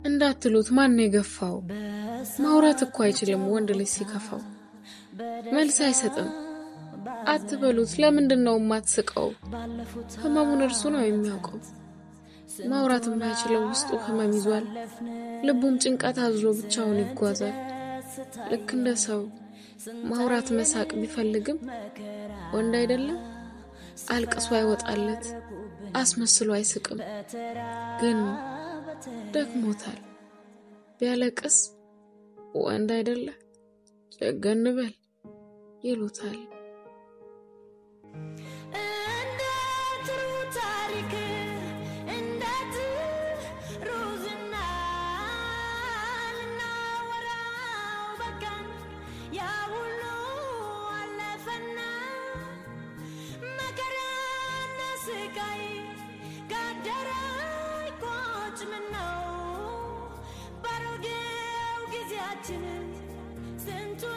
እንዳትሉት ማን የገፋው? ማውራት እኮ አይችልም ወንድ ልጅ ሲከፋው። መልስ አይሰጥም አትበሉት። ለምንድን ነው የማትስቀው? ህመሙን እርሱ ነው የሚያውቀው። ማውራት የማይችለው ውስጡ ህመም ይዟል። ልቡም ጭንቀት አዝሎ ብቻውን ይጓዛል። ልክ እንደ ሰው ማውራት መሳቅ ቢፈልግም ወንድ አይደለም አልቅሶ አይወጣለት፣ አስመስሎ አይስቅም። ግን ደክሞታል። ቢያለቅስ ወንድ አይደለ ጨገን በል ይሉታል። እንደ ጥሩ ታሪክ እንደ ጥሩ ዝና ልናወራው በቃን። ያ ሁሉ አለፈና መከራና ስቃይ ጋደረ ይቆጭ ምነው ባሮጌው ጊዜያችን ስንቱ